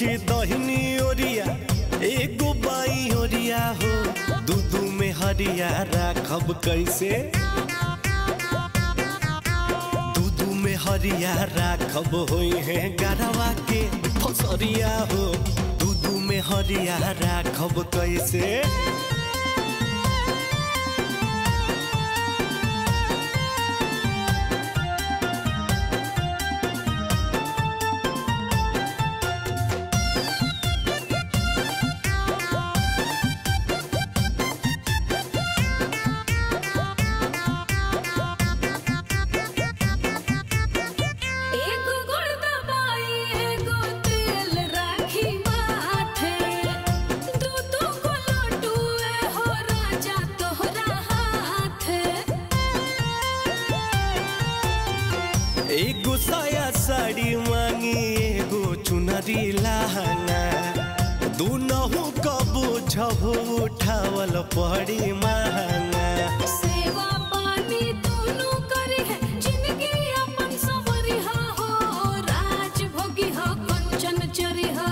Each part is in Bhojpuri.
खींचे दहिनी ओरिया एगो बाई ओरिया हो दूधू में हरिया राखब कैसे दूधू में हरिया राखब होई है गरवा के फसरिया हो दूधू में हरिया राखब कैसे एगो गुड़ दबाई एगो तेल राखी माथे दू दू को लड्डू ए हो राजा तोहरा हाथे एगो साया साड़ी मांगी एगो चुनरी लहंगा दूनहु कबो झबो उठावल पड़ी महंगा सेवा पानी दोनों करे है जिंदगी अपन सवरिहा हो राज भोगी हो कंचन चरिहा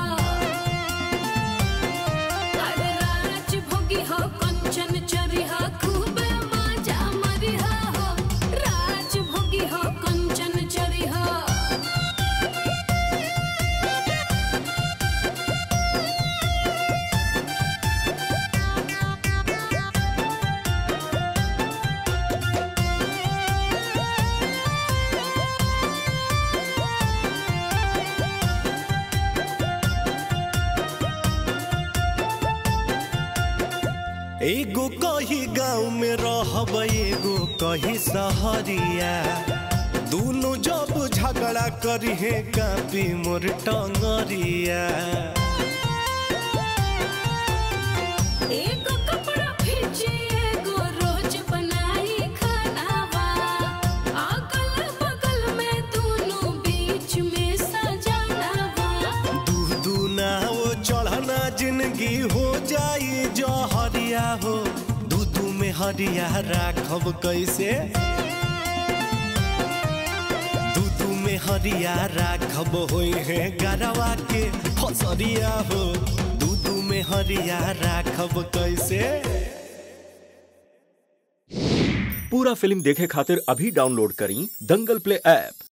अरे राज भोगी हो कंचन चरिहा खूब मजा मरिहा हो राज भोगी हो कंचन चरिहा एगो कही गाँव में रहब एगो कही सहरिया दोनों जब झगड़ा करी है कापी मोर टंगरिया एगो कपड़ा खींचे एगो रोज बनाई खानावा अगल बगल में दोनों बीच में सजानावा दू दू ना वो चढ़ना जिंदगी हो जाई जो हरिया हो दू दू में हरिया राखब कैसे दू दू में हरिया राखब होई है गरवा के फसरिया हो दू दू में हरिया राखब कैसे पूरा फिल्म देखे खातिर अभी डाउनलोड करी दंगल प्ले ऐप